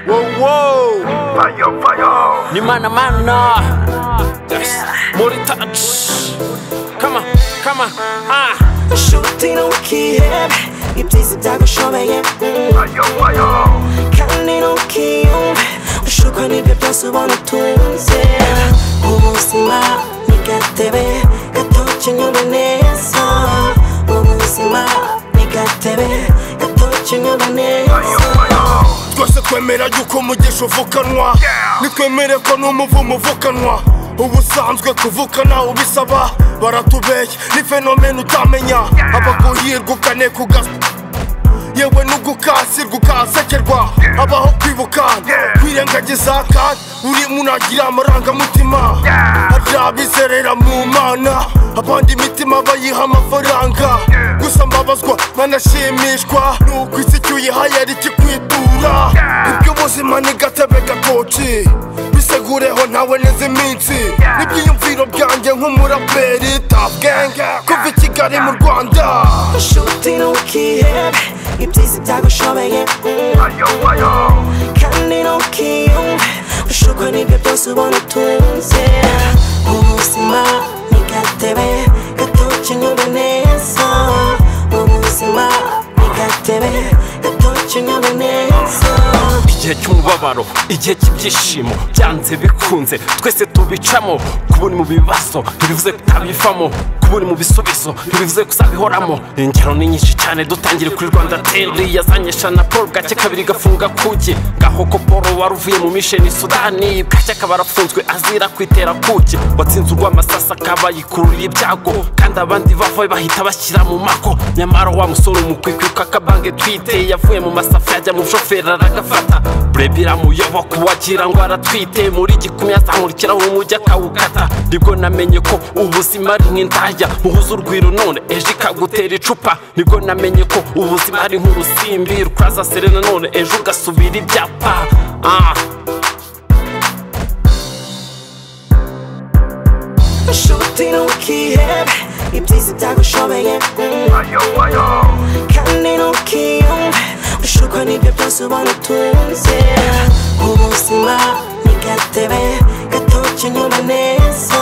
Wow. Fire, fire. ni mana mana yes. muri touch kama kama ah nshuti ntukihebe ibyiza byagushobeye mm. Fire, fire. kandi ntukiyumve ushukwa n'ibyo byose ubona utunze ubuzima ni gatebe gato kinyura neza ubuzima ni gatebe gato kinyura neza twese twemera yuko umugisha uvukanwa nitwemere ko n'umuvumo uvukanwa ubusanzwe kuvukana ubisaba baratubeye ni fenomena utamenya abaguhirwa ukane kugas yewe n'ugukasirwa ukasekerwa abaho kwibukana kwirengagiza kandi uri munagira amarangamutima hari abizerera mu mana abandi imitima bayiha amafaranga gusa mbabazwa nkanashimishwa nuko isi icyo uyihaye ari ikikwitura ibyo ubuzima ni gatebe gakoci bisegureho ntawe neza iminsi n'ibyiyumviro byanjye nk'umuraperi tabwenge kuva i kigali mu rwanda nshuti ntukihebe ibyiza byagushobeye mm. Fire, fire. kandi ntukiyumve ushukwa n'ibyo byose ubona utunze ubuzima ni gatebe gato kinyura neza ubuzima ni gatebe gato kinyura neza igihe cy'umubabaro igihe cy'ibyishimo byanze bikunze twese tubicamo kuba uri mu bibazo ntibivuze ko utabivamo kuba uri mu bisubizo ntibivuze ko uzabihoramo ingero ni nyinshi cyane dutangire kuri rwanda teri yazanyisha na paul bwacye kabiri gafunga kuki gahoko paul wari uvuye mu misheni sudani bwacye akaba arafunzwe azira kwitera kuki watsinze urw'amasasa akaba yikururiye ibyago kandi abandi bavayo bahita bashyira mu mako nyamara wa musore umukwikwi kakabange twite yavuye mu masafa yajya mu bushoferi aragafata burebi iramuyoboka wagira ngo aratwite muri gikumwe yazamurikiraho umujyi akawukata nibwo namenye ko ubuzima ari nk'indaya muhuza urwiro none ejo ikagutera icupa nibwo namenye ko ubuzima ari nk'urusimbi rukuraza serena none ejo ugasubira ibyapa ah. nshuti ntukihebe ibyiza byagushobeye mm. Fire, fire. kandi ntukiyumve ushukwa n'ibyo byose ubona utunze ubuzima ni gatebe gato kinyura neza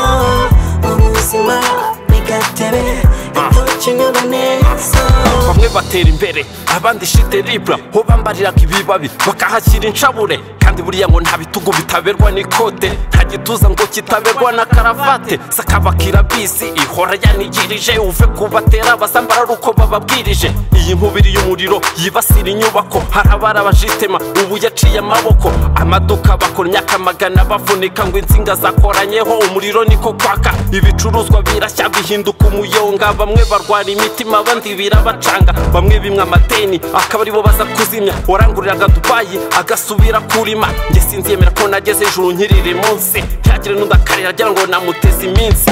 ubuzima ni gatebe gato kinyura neza bamwe batera imbere abandi shite libra ho bambariraga ibibabi bakahashyira inshabure kandi buriya ngo nta bitugu bitaberwa n'ikote nta gituza ngo kitaberwa na karavate sakabakira bisi ihora yanigirije uve kubatera basambara ari uko bababwirije iyi nkubiri y'umuriro yibasira inyubako hari abari abajitema ubu yaciye amaboko amaduka bakora imyaka magana bavunika ngo insinga zakoranyeho umuriro niko kwaka ibicuruzwa birashya bihinduka umuyonga bamwe barwara imitima abandi birabacanga bamwe bimwe amateni akaba aribo baza kuzimya waranguriraga dubayi agasubira kurima njye sinziyemera ko nageze ijuru nkirire munsi ntihagire n'undi akarira agira ngo namuteze iminsi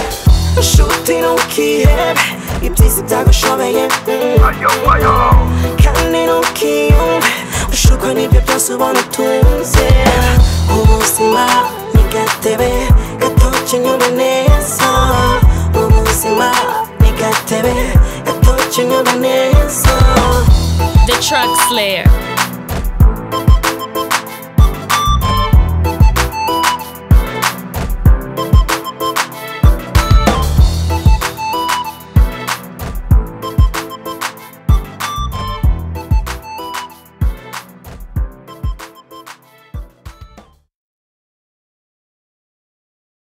nshuti ntukihebe ibyiza byagushobeye mm. Fire, fire. kandi ntukiyumve ushukwa n'ibyo byose ubona utunze ubuzima ni gatebe gato kinyura neza ubuzima ni gatebe gato kinyura neza The Truck Slayer.